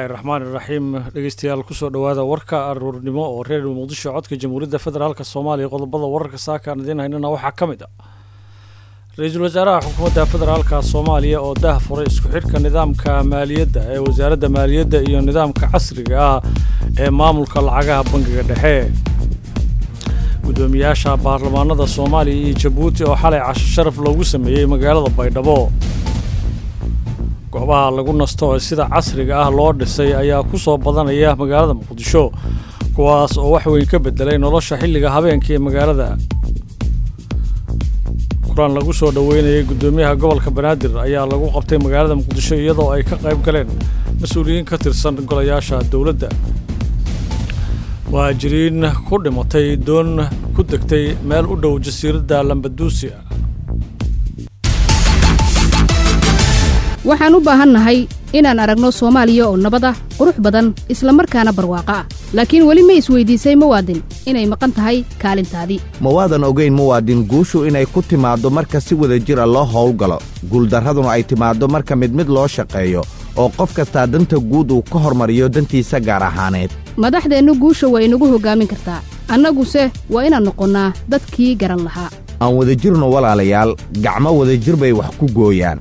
bismillaahi raxmaani raxiim dhegeystayaal kusoo dhowaada warka aruurnimo oo reer muqdisho codka jamhuuriyadda federaalk soomaaliya qodobada wararka saakaan idiin haynana waxaa ka mid ah ra-iisul wasaaraha xukuumadda federaalka soomaaliya oo dah furay isku xidhka nidaamka maaliyadda ee wasaaradda maaliyadda iyo nidaamka casriga ah ee maamulka lacagaha bangiga dhexe guddoomiyaasha baarlamaanada soomaaliya iyo jabuuti oo xalay casho sharaf loogu sameeyey magaalada baydhabo goobaha lagu nasto ee sida casriga ah loo dhisay ayaa ku soo badanaya magaalada muqdisho kuwaas oo wax weyn ka bedelay nolosha xilliga habeenka ee magaalada kulan lagu soo dhoweynayay guddoomiyaha gobolka banaadir ayaa lagu qabtay magaalada muqdisho iyadoo ay ka qayb galeen mas-uuliyiin ka tirsan golayaasha dowladda muhaajiriin ku dhimatay doon ku degtay meel u dhow jasiiradda lambaduusia waxaan u baahannahay inaan aragno soomaaliya oo nabad ah qurux badan isla markaana barwaaqo ah laakiin weli ma isweydiisay muwaadin inay maqan tahay kaalintaadii mawaadan ogayn muwaadin guushu inay ku timaaddo marka si wada jira loo howlgalo guuldarraduna ay timaaddo marka mid mid loo shaqeeyo oo qof kastaa danta guud uu ka hormariyo dantiisa gaar ahaaneed madaxdeennu guusha waa inagu hoggaamin kartaa annaguse waa inaan noqonnaa dadkii garan lahaa aan wada jirno walaalayaal gacmo wadajir bay wax ku gooyaan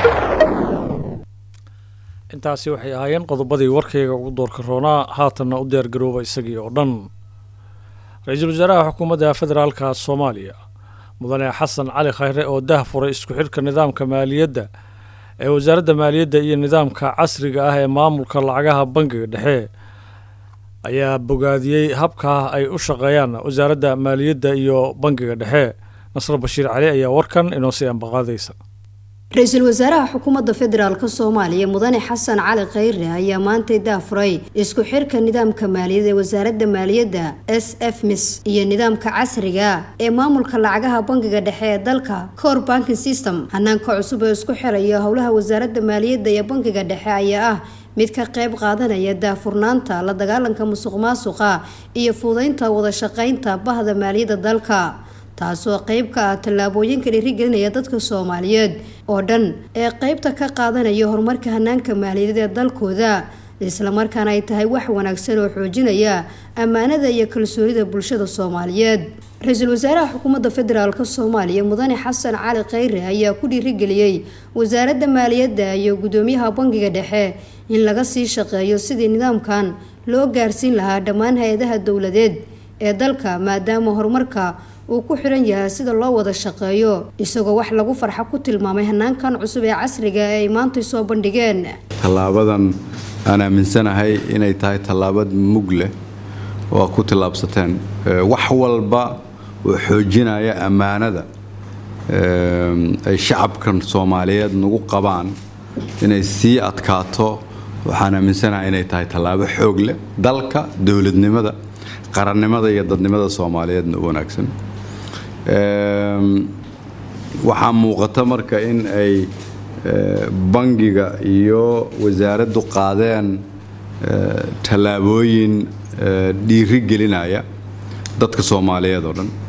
intaasi waxay ahaayeen qodobadii warkayga ugu doorka roonaa haatanna u diyaargarooba isagii oo dhan ra-iisul wasaaraha xukuumadda federaalka soomaaliya mudane xasan cali khayre oo dah furay isku xidhka nidaamka maaliyadda ee wasaaradda maaliyadda iyo nidaamka casriga ah ee maamulka lacagaha bangiga dhexe ayaa bogaadiyey habka ay u shaqeeyaan wasaaradda maaliyadda iyo bangiga dhexe nasr bashiir cali ayaa warkan inoo sii ambaqaadaysa ra-iisul wasaaraha xukuumadda federaalk soomaaliya mudane xasan cali khayre ayaa maantay daafuray isku xirka nidaamka maaliyad ee wasaaradda maaliyadda s f mis iyo nidaamka casriga ee maamulka lacagaha bangiga dhexe ee dalka core banking system hanaanka cusub ee isku xiraya howlaha wasaaradda maaliyadda iyo bangiga dhexe ayaa ah mid ka qayb qaadanaya daafurnaanta la dagaalanka musuq maasuqa iyo fuudeynta wada shaqeynta bahda maaliyadda dalka taasoo qayb ka ah tallaabooyinka dhiirigelinaya dadka soomaaliyeed oo dhan ee qeybta ka qaadanaya horumarka hanaanka maaliyadeed ee dalkooda islamarkaana ay tahay wax wanaagsan oo xoojinaya ammaanada iyo kalsoonida bulshada soomaaliyeed ra-iisul wasaaraha xukuumadda federaalk soomaaliya mudane xasan cali khayre ayaa ku dhiirigeliyey wasaaradda maaliyadda iyo guddoomiyaha bangiga dhexe in laga sii shaqeeyo sidii nidaamkan loo gaarsiin lahaa dhammaan hay-adaha dowladeed ee dalka maadaama horumarka uu ku xiran yahay sida loo wada shaqeeyo isagoo wax lagu farxo ku tilmaamay hanaankan cusub ee casriga ee ay maantay soo bandhigeen tallaabadan aan aaminsanahay inay tahay tallaabad mug leh oo aad ku tillaabsateen wax walba oo xoojinaya ammaanada ay shacabkan soomaaliyeed nagu qabaan inay sii adkaato waxaan aaminsanahay inay tahay tallaabo xoog leh dalka dowladnimada qarannimada iyo dadnimada soomaaliyeedna u wanaagsan waxaa muuqata marka in ay bangiga iyo wasaaraddu qaadeen tallaabooyin dhiiri gelinaya dadka soomaaliyeed oo dhan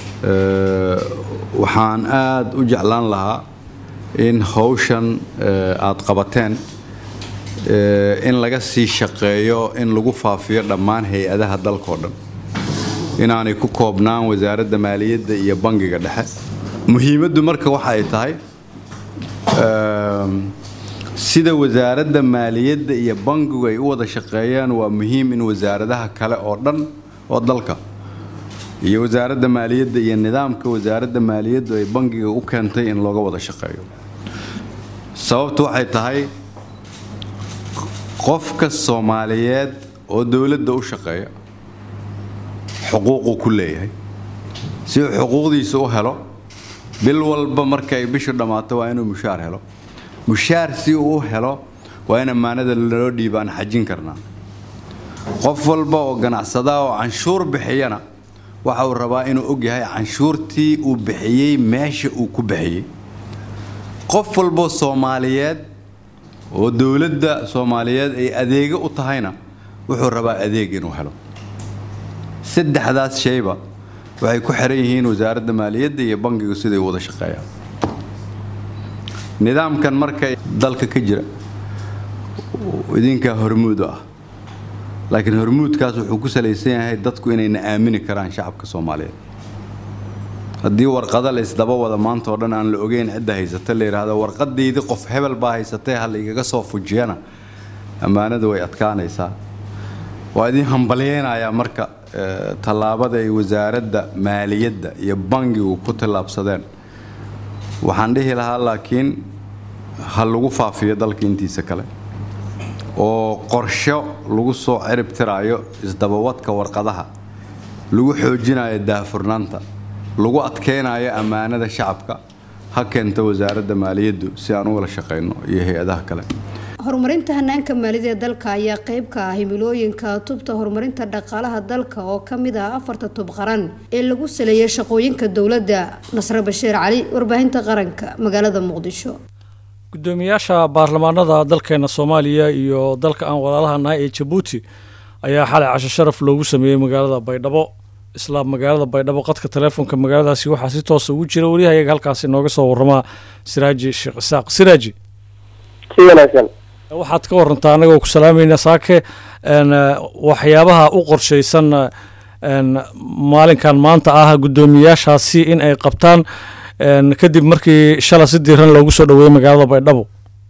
waxaan aada u jeclaan lahaa in hawshan aada qabateen in laga sii shaqeeyo in lagu faafiyo dhammaan hay-adaha dalkao dhan inaanay ku koobnaan wasaaradda maaliyadda iyo bangiga dhexe muhiimaddu marka waxa ay tahay sida wasaaradda maaliyadda iyo bangigu ay u wada shaqeeyaan waa muhiim in wasaaradaha kale oo dhan oo dalka iyo wasaaradda maaliyadda iyo nidaamka wasaaradda maaliyaddu ay bangiga u keentay in looga wada shaqeeyo sababtu waxay tahay qofka soomaaliyeed oo dowladda u shaqeeya xuquuquu ku leeyahay si uu xuquuqdiisa u helo bil walba marka ay bishu dhammaato waa inuu mushaar helo mushaar si uu u helo waa in ammaanada loo dhiiba aan xajin karnaa qof walba oo ganacsadaa oo canshuur bixiyana waxa uu rabaa inuu ogyahay canshuurtii uu bixiyey meesha uu ku bixiyey qof walboo soomaaliyeed oo dowladda soomaaliyeed ay adeego u tahayna wuxuu rabaa adeeg inuu helo saddexdaas shayba waxay ku xiran yihiin wasaaradda maaliyadda iyo bangigu siday wada shaqeeyaan nidaamkan marka dalka ka jira idinkaa hormuud ah laakiin hormuudkaas wuxuu ku salaysan yahay dadku inayna aamini karaan shacabka soomaaliyeed haddii warqada la isdaba wada maanta oo dhan aan la ogeyn cidda haysata la yidhaahdo warqadaydii qof hebel baa haysatay ha la igaga soo fujiyana ammaanada way adkaanaysaa waa idin hambalyeynayaa marka tallaabada ay wasaaradda maaliyadda iyo bangigu ku tallaabsadeen waxaan dhihi lahaa laakiin ha lagu faafiyo dalka intiisa kale oo qorsho lagu soo cirib tiraayo isdabawadka warqadaha lagu xoojinayo daahfurnaanta lagu adkeynayo ammaanada shacabka ha keento wasaaradda maaliyaddu si aan u wada shaqayno iyo hay-adaha kale horumarinta hanaanka maaliyada ee dalka ayaa qeyb ka ah himilooyinka tubta horumarinta dhaqaalaha dalka oo ka mid ah afarta tub qaran ee lagu saleeyay shaqooyinka dowladda nasre bashiir cali warbaahinta qaranka magaalada muqdisho gudoomiyaasha baarlamaanada dalkeena soomaaliya iyo dalka aan walaalaha nahay ee jabuuti ayaa xalay casho sharaf loogu sameeyey magaalada baydhabo isla magaalada baydhabo qadka taleefonka magaaladaasi waxaa si toosa ugu jira wariyahayaga halkaasi nooga soo waramaa siraaji sheekh isaaq siraaji si wanaagsan waxaad ka warantaa anagoo ku salaamayna saake waxyaabaha u qorshaysan maalinkan maanta ah guddoomiyaashaasi in ay qabtaan kadib markii shala si diiran loogu soo dhaweeyey magaalada baydhabo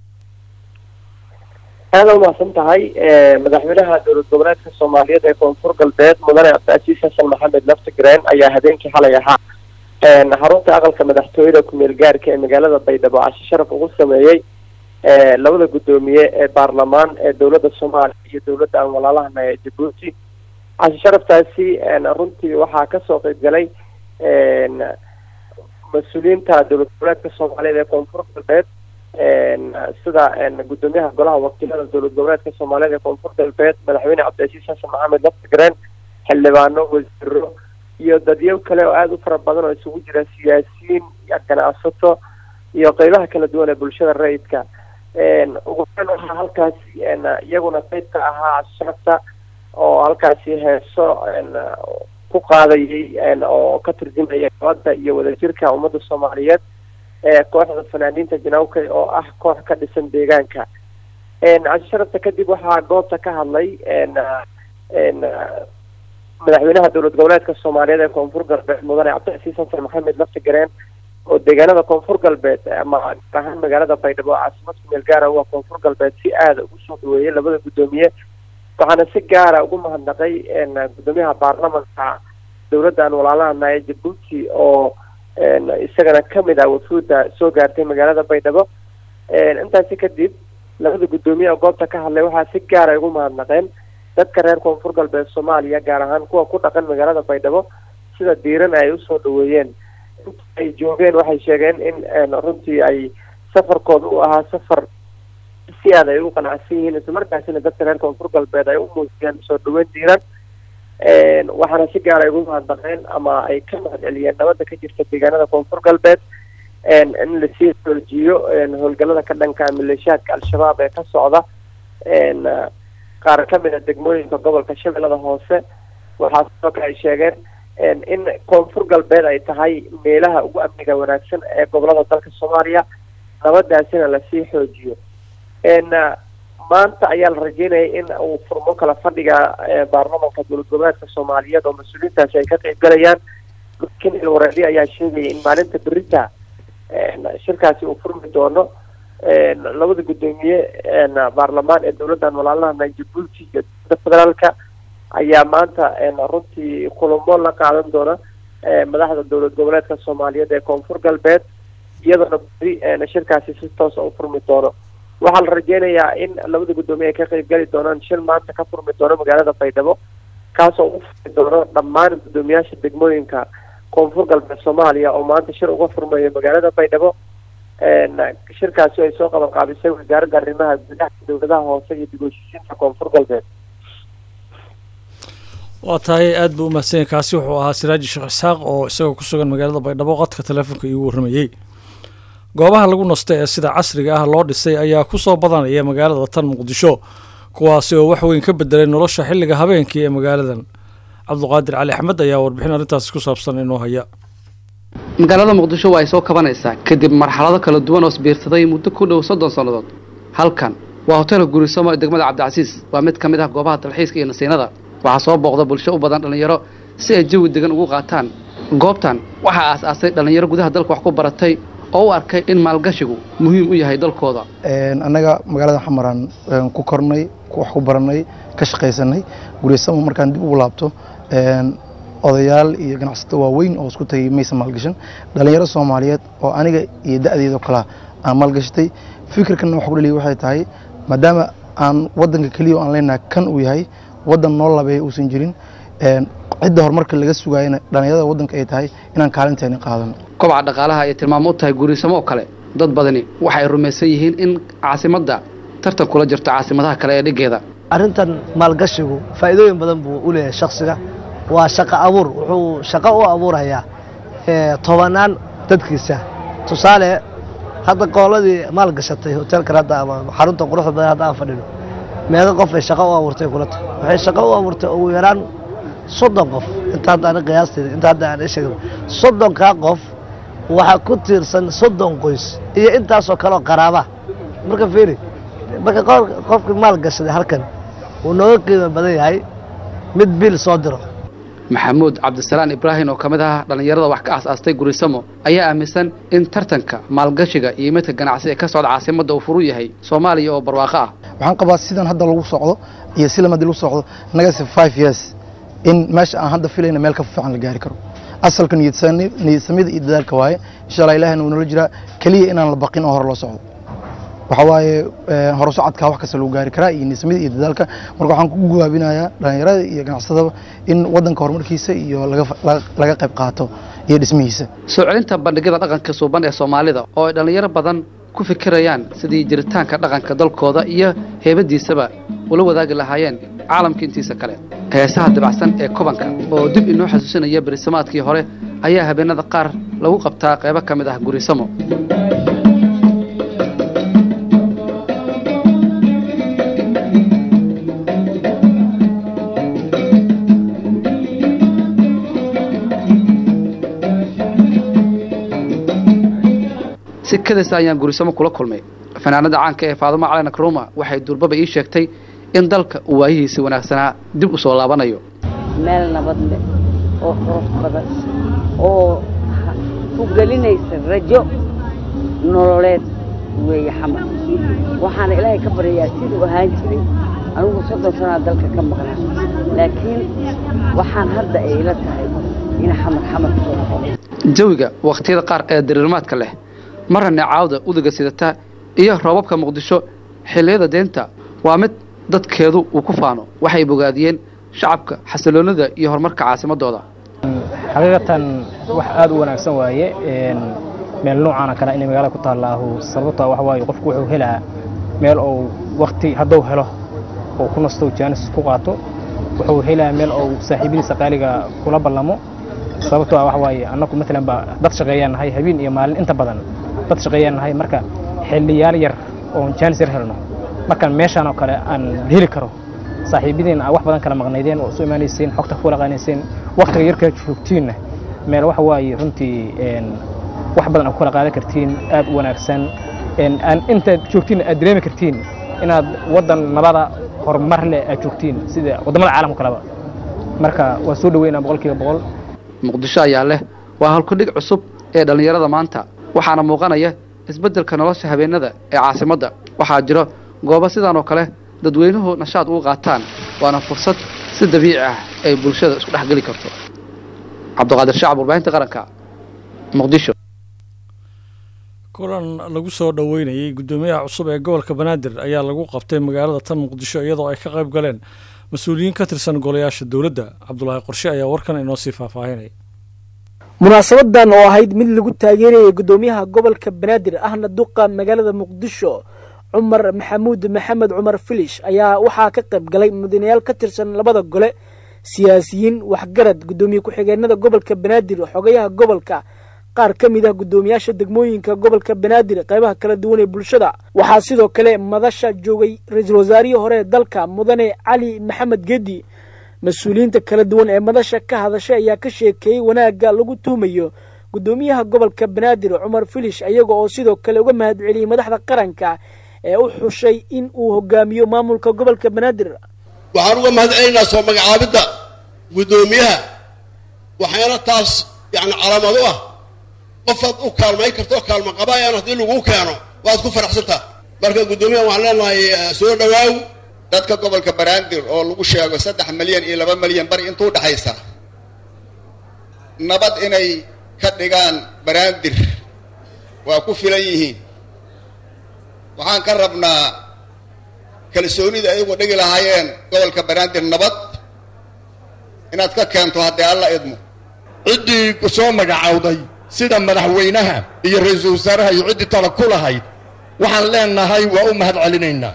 aada umahadsan tahay madaxweynaha dowlad goboleedka soomaaliyeed ee koonfur galbeed mudane cabdicaziis xasan maxamed laftigreen ayaa habeenkii xalay ahaa xarunta aqalka madaxtooyada ku-meel gaarka ee magaalada baydhabo casho sharaf ugu sameeyey labada guddoomiye ee baarlamaan ee dowladda soomaaliya iyo dowladda aan walaalahana ee jabuuti casho sharaftaasi runtii waxaa kasoo qeyb galay mas-uuliyiinta dowlad goboleedka soomaaliyeed ee koonfur galbeed sida guddoomiyaha golaha wakiilada dowlad goboleedka soomaaliyeed ee koonfur galbeed madaxweyne cabdicaziis xasan maxamed laftigreen xildhibaano wasiiro iyo dadyo kale oo aada u fara badan oo isugu jira siyaasiyiin ganacsato iyo qeybaha kala duwan ee bulshada rayidka ugu horeyn waxaa halkaasi iyaguna qeyb ka ahaa casharafta oo halkaasi heeso ku qaadayay oo ka turjumaya nabadda iyo wadajirka ummadda soomaaliyeed ee kooxda fanaaniinta janawkay oo ah koox ka dhisan deegaanka casho sharafta kadib waxaa goobta ka hadlay madaxweynaha dowlad goboleedka soomaaliyeed ee koonfur galbeed mudane cabdicasiis xasan maxamed laftigareen oo deegaanada koonfur galbeed ama gaar ahaan magaalada baydhabo caasimad kumeel gaara waa koonfur galbeed si aada ugu soo dhaweeyay labada guddoomiye waxaana si gaara ugu mahadnaqay guddoomiyaha baarlamanka dowladdan walaalahana ee jabuuti oo isagana kamid ah wafuudda soo gaartay magaalada baydhabo intaasi kadib labada guddoomiye oo goobta ka hadlay waxaa si gaara ugu mahadnaqeen dadka reer koonfur galbeed soomaaliya gaar ahaan kuwa ku dhaqan magaalada baydhabo sida diiran ay usoo dhaweeyeen inta ay joogeen waxay sheegeen in runtii ay safarkooda u ahaa safar si aad ay u qanacsan yihiin islamarkaasina dadka reer koonfur galbeed ay u muujiyeen soo dhaweyn diiran waxaana si gaar ay ugu mahadnaqeen ama ay ka mahad celiyeen nabadda ka jirta deegaanada koonfur galbeed in lasii xoojiyo howlgallada ka dhanka maleeshiyaadka al-shabaab ee ka socda qaar ka mid a degmooyinka gobolka shabeellada hoose waxaa sidoo kale ay sheegeen in koonfur galbeed ay tahay meelaha ugu amniga wanaagsan ee gobolada dalka soomaaliya nabadaasina lasii xoojiyo maanta ayaa la rajeynayay in uu furmo kala fadhiga baarlamanka dowlad goboleedka soomaaliyeed oo mas-uuliyiintaasi ay ka qeyb galayaan laakiin ilwareedi ayaa sheegayay in maalinta berita shirkaasi uu furmi doono labada guddoomiye baarlamaan ee dowladdan walaalahana jabuuti iyo dowladda federaalka ayaa maanta runtii kulamo la qaadan doona madaxda dowlad goboleedka soomaaliyeed ee koonfur galbeed iyadoona beri shirkaasi si toosa u furmi doono waxaa la rajeynayaa in labada guddoomiye ay ka qeyb gali doonaan shir maanta ka furmi doono magaalada baydhabo kaasoo ugu furmi doono dhammaan guddoomiyaasha degmooyinka koonfur galbeed soomaaliya oo maanta shir uga furmayo magaalada baydhabo shirkaasi ay soo qaban qaabisay wasaaradda arrimaha gudaha dowladaha hoose iyo dib u heshiisiinta koonfur galbeed waa tahay aada buu umahadsan yahay kaasi wuxuu ahaa siraaji sheekh isxaaq oo isagoo ku sugan magaalada baydhabo qadka teleefonka iigu warramayey goobaha lagu nasto ee sida casriga ah loo dhisay ayaa ku soo badanaya magaalada tan muqdisho kuwaasi oo wax weyn ka bedelay nolosha xilliga habeenkii ee magaaladan cabduqaadir cali axmed ayaa warbixin arrintaasi ku saabsan inoo haya magaalada muqdisho waa ay soo kabanaysaa kadib marxalado kala duwan oo isbiirsaday muddo ku dhow soddon sannadood halkan waa hoteelka guurisamo ee degmada cabdicasiis waa mid ka mid ah goobaha dalxiiska iyo nasiinada waxaa soo booqda bulsho u badan dhallinyaro si ay jawi degan ugu qaataan goobtan waxaa aas-aasay dhallinyaro gudaha dalka wax ku baratay oo u arkay in maalgashigu muhiim u yahay dalkooda annaga magaalada xamaraan ku kornay wax ku baranay ka shaqaysanay guurisamo markaan dib ugu laabto odayaal iyo ganacsato waaweyn oo isku tagay maysa maalgashan dhallinyaro soomaaliyeed oo aniga iyo da'deedoo kalea aan maalgashatay fikirkanna waxa ku dhaliya waxay tahay maadaama aan waddanka keliya o aan leenahay kan uu yahay waddan noo labeeya uusan jirin cidda horumarka laga sugaayana dhallinyarada waddanka ay tahay inaan kaalinteeni qaadano kobaca dhaqaalaha ayay tilmaamo u tahay guurisamo oo kale dad badani waxay rumaysan yihiin in caasimadda tartan kula jirto caasimadaha kale ee dhiggeeda arrintan maalgashigu faa'iidooyin badan buu u leeyahay shakhsiga waa shaqo abuur wuxuu shaqo u abuurayaa tobanaan dadkiisa tusaale hadda qooladii maal gashatay hoteelkan hadda ama xarunta quruxda badan hadda aan fadhino meeqa qof ay shaqo u abuurtay kula tahay waxay shaqo u abuurtay ugu yaraan soddon qof inta hadda ani qiyaasteeda inta hadda aan sheegay soddonkaa qof waxaa ku tiirsan soddon qoys iyo intaasoo kaleoo qaraaba marka fiiri marka qofka maal gashaday halkan wuu nooga qiimo badan yahay mid biil soo diro maxamuud cabdisalaan ibraahim oo ka mid ah dhallinyarada wax ka aas-aastay gurisamo ayaa aaminsan in tartanka maalgashiga iyo midka ganacsi ee ka socda caasimadda uu furu yahay soomaaliya oo barwaaqo ah waxaan qabaa sidan hadda lagu socdo iyo si lamadi lagu socdo nagasi five years in meesha aan hadda filayna meel ka fiican la gaari karo asalka niyadsamida iyo dadaalka waaye insha allah ilahina wuu nala jiraa keliya inaan la baqin oo hore loo socdo waxa waaye hore socodkaa wax kasta lagu gaari karaa iyo niyadsamida iyo dadaalka marka waxaan ku gubaabinayaa dhallinyarada iyo ganacsadaba in waddanka horumarkiisa iyo laga qayb qaato iyo dhismihiisa soo celinta bandhigyada dhaqanka suuban ee soomaalida oo ay dhallinyaro badan ku fikirayaan sidii jiritaanka dhaqanka dalkooda iyo heebadiisaba ula wadaagi lahaayeen caalamka intiisa kale heesaha dabacsan ee kobanka oo dib inoo xasuusinaya berisamaadkii hore ayaa habeenada qaar lagu qabtaa qaybo ka mid ah gurisamo sikadaas ayaan gurisamo kula kulmay fanaanada caanka ee faadumo cali nakruma waxay durbaba ii sheegtay in dalka uu waayihiisi wanaagsanaa dib u soo laabanayo meel nabad leh oo qurux badan oo ku gelinaysa rajo nololeed weeye xamar waxaana ilaahay ka baryayaa siduu ahaan jiray anigu soddon sanaa dalka ka maqnaa laakiin waxaan hadda ay ila tahay in xamar xamar kusoo noqono jawiga wakhtiyada qaar ee diriirmaadka leh marna neecaawda udaga sidata iyo roobabka muqdisho xilliyada deenta waa mid dadkeedu uu ku faano waxay bogaadiyeen shacabka xasiloonida iyo horumarka caasimadooda xaqiiqatan wax aada u wanaagsan waaye meel noocaana kale inay magaalada ku taallaahu sababta waxa waaye qofku wuxuu helaa meel uu wakti hadduu helo oo ku nasto jaanis ku qaato wuxuu helaa meel uu saaxiibadiisa qaaliga kula ballamo sababtoo ah waxa waaye annagu maalan baa dad shaqeeyaan nahay habeen iyo maalin inta badan dad shaqeeyaan nahay marka xilliyaal yar oon jaanis yar helno markaan meeshaan oo kale aan heli karo saaxiibadiin aa wax badan kala maqnaydeen oo isu imaanayseen xogta ku laqaanayseen waktiga yarkaa joogtiinna meel waxa waaye runtii wax badan aad ku kala qaadan kartiin aad u wanaagsan aan intaad joogtiin aad dareemi kartiin inaad waddan nabada horumar leh aad joogtiin sida waddamada caalamka kaleba marka waa soo dhaweynaa boqolkiiba boqol muqdisho ayaa leh waa halkudhig cusub ee dhallinyarada maanta waxaana muuqanaya isbeddelka nolosha habeenada ee caasimadda waxaa jiro goobo sidaan oo kale dadweynuhu nashaad ugu qaataan waana fursad si dabiici ah ay bulshada isku dhex geli karto cabdiqaadir shacab warbaahinta qaranka muqdisho kulan lagu soo dhoweynayey guddoomiyaha cusub ee gobolka banaadir ayaa lagu qabtay magaalada tan muqdisho iyadoo ay ka qayb galeen mas-uuliyiin ka tirsan golayaasha dowladda cabdulaahi qorshe ayaa warkan inoo sii faahfaahinay munaasabadan oo ahayd mid lagu taageerayay guddoomiyaha gobolka banaadir ahna duqa magaalada muqdisho cumar maxamuud maxamed cumar filish ayaa waxaa ka qayb galay mudanayaal ka tirsan labada gole siyaasiyiin waxgarad guddoomiye ku-xigeenada gobolka banaadir xogayaha gobolka qaar ka mid ah guddoomiyaasha degmooyinka gobolka banaadir qaybaha kala duwan ee bulshada waxaa sidoo kale madasha joogay ra-iisul wasaarihii hore ee dalka mudane cali maxamed gedi mas-uuliyiinta kala duwan ee madasha ka hadashay ayaa ka sheekeeyey wanaagga lagu tuumayo guddoomiyaha gobolka banaadir cumar filish iyaga oo sidoo kale uga mahad celiyey madaxda qaranka ee u xushay in uu hogaamiyo maamulka gobolka banaadir waxaan uga mahadcelinaynaa soo magacaabidda guddoomiyaha waxaana taas yani calaamad u ah qofaad u kaalmayn karto kaalmo qabaayaan haddii lagu keeno waad ku faraxsantaa marka guddoomiyaha waxaan leenahay soo dhawaaw dadka gobolka banaadir oo lagu sheego saddex milyan iyo laba milyan bari intuu dhexaysa nabad inay ka dhigaan banaadir waa ku filan yihiin waxaan ka rabnaa kalsoonida ayagu dhigi lahaayeen gobolka banaadir nabad inaad ka keento haddii alla idmo ciddii ku soo magacowday sida madaxweynaha iyo ra-iisul wasaaraha iyo ciddii tala ku lahayd waxaan leenahay waa u mahad celinaynaa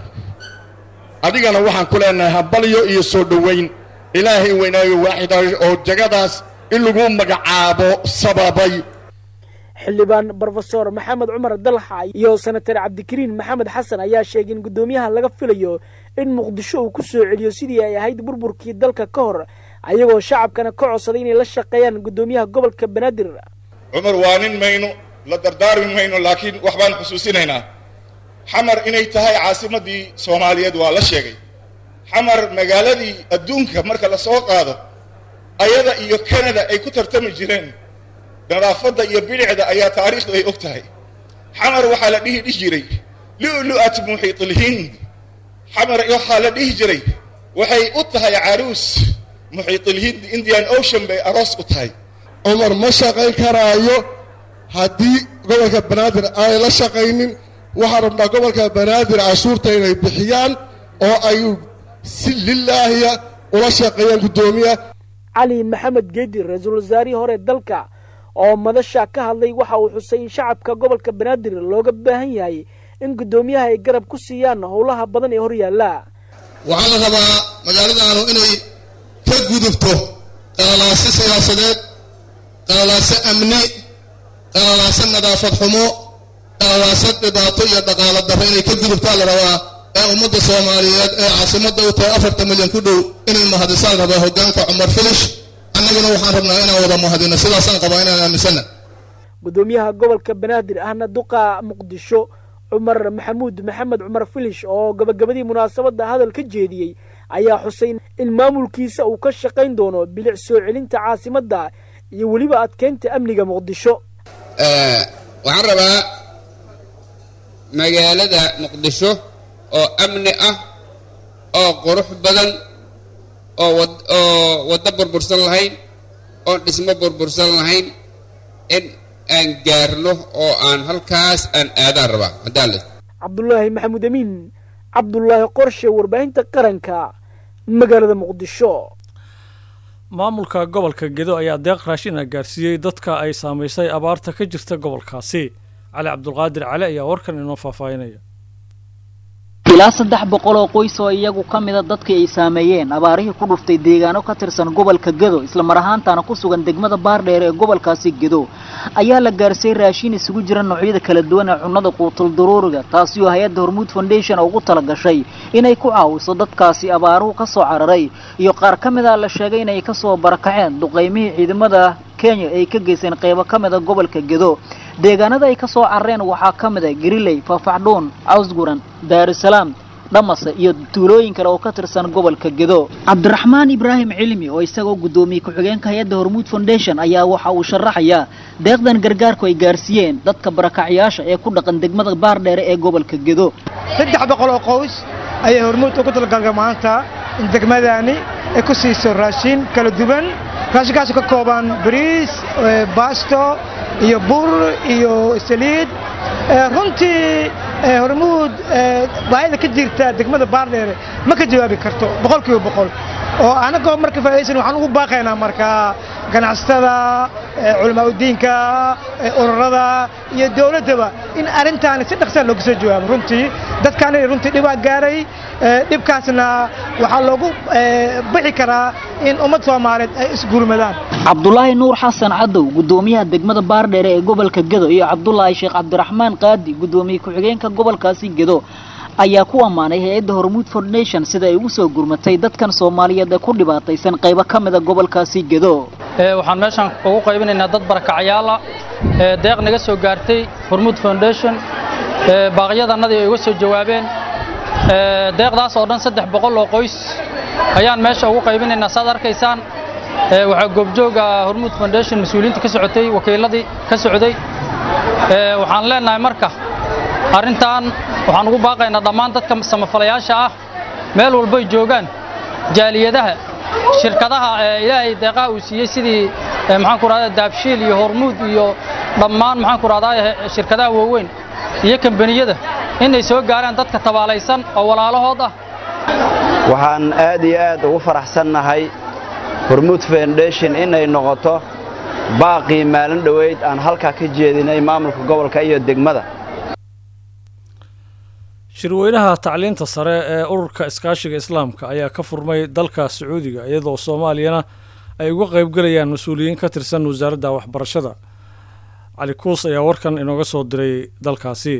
adigana waxaan ku leenahay habalyo iyo soo dhowayn ilaahay weynaayo waaxida oo jagadaas in lagu magacaabo sababay xildhibaan brofesor maxamed cumar dalxa iyo senatar cabdikariin maxamed xasan ayaa sheegay in guddoomiyaha laga filayo in muqdisho uu ku soo celiyo sidii ay ahayd burburkii dalka ka hor ayagoo shacabkana ka codsaday inay la shaqeeyaan guddoomiyaha gobolka banaadir cumar waa nin mayno la dardaarmi mayno laakiin wax baan xusuusinaynaa xamar inay tahay caasimaddii soomaaliyeed waa la sheegay xamar magaaladii adduunka marka la soo qaado ayada iyo canada ay ku tartami jireen nadaafadda iyo bilicda ayaa taariikhdu ay og tahay xamar waxaa la dhihi dhihi jiray lu'lu'at muxiitilhind xamar waxaa la dhihi jiray waxay u tahay caruus muxiitilhind indian ocean bay aroos u tahay cumar ma shaqayn karaayo haddii gobolka banaadir aanay la shaqaynin waxaan rabnaa gobolka banaadir cashuurta inay bixiyaan oo ay si lilaahiya ula shaqeeyaan guddoomiya cali maxamed geedi ra-iisul wasaarihii hore dalka oo madasha ka hadlay waxa uu xusay in shacabka gobolka banaadir looga baahan yahay in guddoomiyaha ay garab ku siiyaan howlaha badan ee horyaalla waxaa la rabaa magaaladaanu inay ka gudubto qalalaase siyaasadeed qalalaase amni qalalaase nadaafad xumo qalalaase dhibaato iyo dhaqaalo darro inay ka gudubtaa la rabaa ee ummadda soomaaliyeed ee caasimadda u tahay afartan milyan ku dhow inay mahadisaan rabaa hoggaanka cumar filish annaguna waxaan rabnaa inaan wada mahadino sidaasaan qabaa inaan aaminsana guddoomiyaha gobolka banaadir ahna duqa muqdisho cumar maxamuud maxamed cumar filish oo gabagabadii munaasabadda hadal ka jeediyey ayaa xusay in maamulkiisa uu ka shaqayn doono bilic soo celinta caasimadda iyo weliba adkeynta amniga muqdisho waxaan rabaa magaalada muqdisho oo amni ah oo qurux badan oo oo waddo burbursan lahayn oon dhismo burbursan lahayn in aan gaarno oo aan halkaas aan aadaan rabaa haddaan le cabdulaahi maxamuud amiin cabdulaahi qorshe warbaahinta qaranka magaalada muqdisho maamulka gobolka gedo ayaa deeq raashin ah gaarsiiyey dadka ay saamaysay abaarta ka jirta gobolkaasi cali cabdulqaadir cali ayaa warkan inoo faahfaahinaya ilaa saddex boqol oo qoys oo iyagu ka mida dadkii ay saameeyeen abaarihii ku dhuftay deegaano ka tirsan gobolka gedo islamar ahaantaana ku sugan degmada baardheer ee gobolkaasi gedo ayaa la gaarsiiyey raashin isugu jira noocyada kala duwan ee cunnada quutul daruuriga taasi oo hay-adda hormuud foundation ugu tala gashay inay ku caawiso dadkaasi abaaruhu ka soo cararay iyo qaar ka mid a la sheegay inay kasoo barakaceen duqaymihii ciidamada kenya ay ka geyseen qaybo ka mida gobolka gedo deegaanada ay ka soo carareen waxaa ka mid a gariley faafacdhuun cawsguran daarusalaam dhamase iyo tuulooyin kale oo ka tirsan gobolka gedo cabdiraxmaan ibraahim cilmi oo isagoo guddoomiye ku-xigeenka hay-adda hormuud foundation ayaa waxa uu sharaxayaa deeqdan gargaarku ay gaarsiiyeen dadka barakacyaasha ee ku dhaqan degmada baardheere ee gobolka gedo saddex boqol oo qoys ayay hormuud ugu talgalga maanta in degmadani ay ku siiso raashin kala duwan raashinkaas ka kooban bariis baasto iyo bur iyo saliid runtii hormuud baahida ka jirta degmada baardheere ma ka jawaabi karto boqol kiiba boqol oo anagoo marka faa'idaysan waxaan ugu baaqaynaa marka ganacsatada culamaa udiinka ururada iyo dowladdaba in arrintaani si dhaqsaa looga soo jawaabo runtii dadkaani runtii dhibaa gaaray dhibkaasna waxaa loogu bixi karaa in ummad soomaaliyeed ay isgurmadaan cabdulaahi nuur xasan cadow guddoomiyaha degmada baardheere ee gobolka gedo iyo cabdulaahi sheekh cabdiraxmaan qaadi guddoomiye ku-xigeenka gobolkaasi gedo ayaa ku ammaanay hay-adda hormuud foundation sida ay ugu soo gurmatay dadkan soomaaliyeed ee ku dhibaataysan qaybo ka mida gobolkaasi gedo waxaan meeshaan ugu qaybinaynaa dad barakacyaala ee deeq naga soo gaartay hormuud foundation baaqyadannadii ay uga soo jawaabeen deeqdaas oo dhan saddex boqol oo qoys ayaan meesha ugu qaybinaynaa saad arkaysaan waxaa goobjooga hormuud foundation mas-uuliyiinta ka socotay wakiiladii ka socday waxaan leenahay marka arrintan waxaan ugu baaqaynaa dhammaan dadka samafalayaasha ah meel walboy joogaan jaaliyadaha shirkadaha ilaahay deeqaha uu siiyey sidii maxaan ku rahdaa daabshiil iyo hormuud iyo dhammaan maxaan ku rahdaa shirkadaha waaweyn iyo kambaniyada inay soo gaaraan dadka tabaalaysan oo walaalahood ah waxaan aad iyo aad ugu faraxsannahay hormuud foundation inay noqoto baaqii maalin dhoweyd aan halkaa ka jeedinay maamulka gobolka iyo degmada shirweynaha tacliinta sare ee ururka iskaashiga islaamka ayaa ka furmay dalka sacuudiga iyadoo soomaaliyana ay uga qaybgelayaan mas-uuliyiin ka tirsan wasaaradda waxbarashada cali kuus ayaa warkan inooga soo diray dalkaasi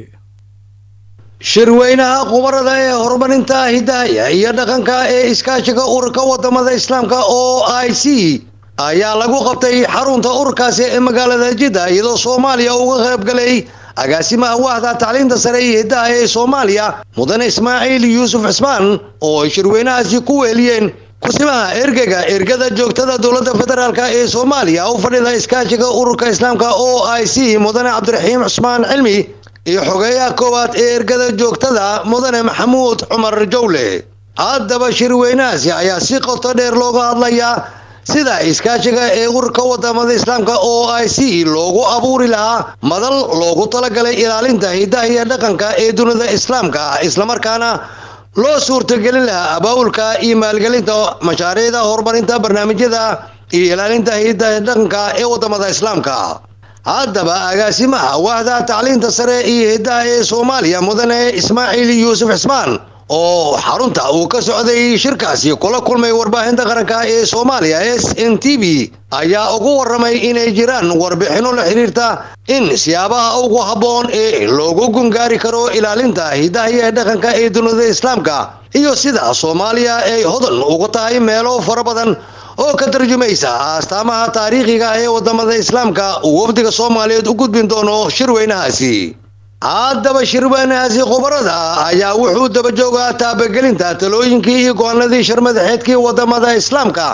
shirweynaha khubarada ee horumarinta hidahaya iyo dhaqanka ee iskaashiga ururka wadamada islaamka o i c ayaa lagu qabtay xarunta ururkaasi ee magaalada jidda iyadoo soomaaliya uga qaybgalay agaasimaha wahda tacliinta sare iyo hiddaha ee soomaaliya mudane ismaaciil yuusuf cismaan oo ay shirweynahaasi ku weeliyeen kusimaha ergega ergada joogtada dowladda federaalk ee soomaaliya u fadhida iskaashiga ururka islaamka o i c mudane cabdiraxiim cusmaan cilmi iyo xogeeyaha koowaad ee ergada joogtada mudane maxamuud cumar jowle haddaba shirweynahaasi ayaa si qoto dheer looga hadlayaa sida iskaashiga ee ururka wadamada islaamka o i c loogu abuuri lahaa madal loogu talagalay ilaalinta hiddaha iyo dhaqanka ee dunida islaamka islamarkaana loo suurtagelin lahaa abaabulka iyo maalgelinta mashaariicda horumarinta barnaamijyada iyo ilaalinta hiddaha dhaqanka ee wadamada islaamka haddaba agaasimaha wahda tacliinta sare iyo hiddaha ee soomaaliya mudane ismaaciil yuusuf cismaan oo xarunta uu ka socday shirkaasi kula kulmay warbaahinta qaranka ee soomaaliya s n t v ayaa ugu waramay inay jiraan warbixinno la xiriirta in siyaabaha ugu habboon ee loogu gungaari karo ilaalinta hiddaha iyo dhaqanka ee dunida islaamka iyo sida soomaaliya ay hodan ugu tahay meelo fara badan oo ka tarjumaysa astaamaha taariikhiga ee wadamada islaamka uu wafdiga soomaaliyeed u gudbin doono shirweynahaasi haddaba shirweynahaasi khubarada ayaa wuxuu daba joogaa taabagelinta talooyinkii iyo go-aanadii sharmadaxeedkii wadamada islaamka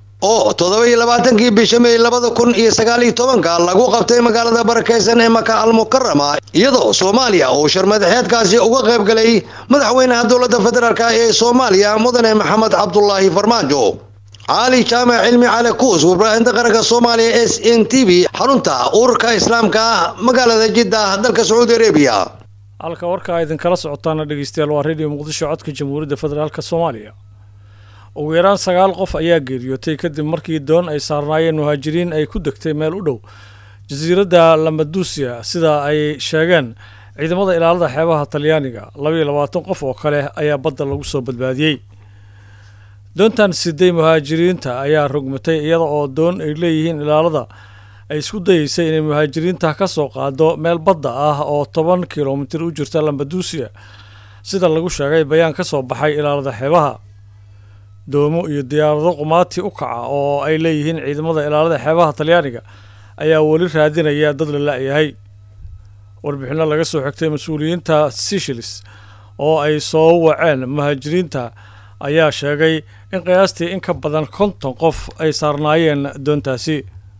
oo toddoba iyo labaatankii bisha may labada kun iyo sagaal iyo tobanka lagu qabtay magaalada barakeysan ee maka almukarama iyadoo soomaaliya uu sharmadaxeedkaasi uga qayb galay madaxweynaha dowladda federaalk ee soomaaliya mudane maxamed cabdulaahi farmaajo cali jaamac cilmi cali kuus warbaahinta qaranka soomaaliya s n t v xarunta ururka islaamka magaalada jidda dalka sacuudi arabiya halka warka idinkala socotaana dhegeystayaal waa radio muqdisho codka jamhuuriyadda federaalk soomaaliya ugu yaraan sagaal qof ayaa geeriyootay kadib markii doon ay saarnaayeen muhaajiriin ay ku degtay meel u dhow jasiiradda lamadusia sida ay sheegeen ciidamada ilaalada xeebaha talyaaniga labaiyo labaatan qof oo kale ayaa badda lagu soo badbaadiyey doontan siday muhaajiriinta ayaa rogmatay iyada oo doon ay leeyihiin ilaalada ay isku dayeysay inay muhaajiriinta ka soo qaado meel badda ah oo toban kilomitir u jirta lambaduusiya sida lagu sheegay bayaan ka soo baxay ilaalada xeebaha doomo iyo diyaarado qumaati u kaca oo ay leeyihiin ciidamada ilaalada xeebaha talyaaniga ayaa weli raadinaya dad la la-yahay warbixinno laga soo xigtay mas-uuliyiinta sishilis oo ay soo waceen muhaajiriinta ayaa sheegay in qiyaastii in ka badan konton qof ay saarnaayeen doontaasi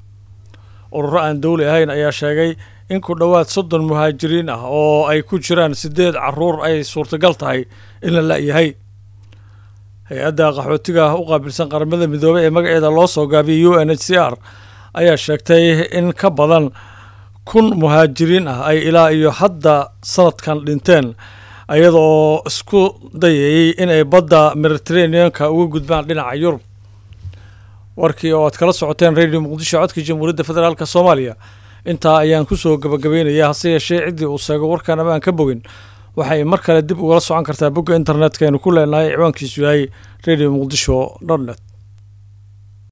ururo aan dowli ahayn ayaa sheegay in ku dhowaad soddon muhaajiriin ah oo ay ku jiraan siddeed caruur ay suurtagal tahay in la la-yahay hay-adda qaxootiga u qaabilsan qaramada midoobey ee magaceeda loo soo gaabiyay u n h c r ayaa sheegtay in ka badan kun muhaajiriin ah ay ilaa iyo hadda sanadkan dhinteen iyada oo isku dayayay inay badda mediteraneanka uga gudbaan dhinaca yurub warkii oo aad kala socoteen radio muqdisho codka jamhuuriyadda federaalk soomaaliya intaa ayaan kusoo gabagabaynayaa hase yeeshee ciddii uu seego warkaan amaan ka bogin waxay mar kale dib ugala socon kartaa bogga internetka aynu ku leenahay ciwaankiisu yahay radio muqdisho dot net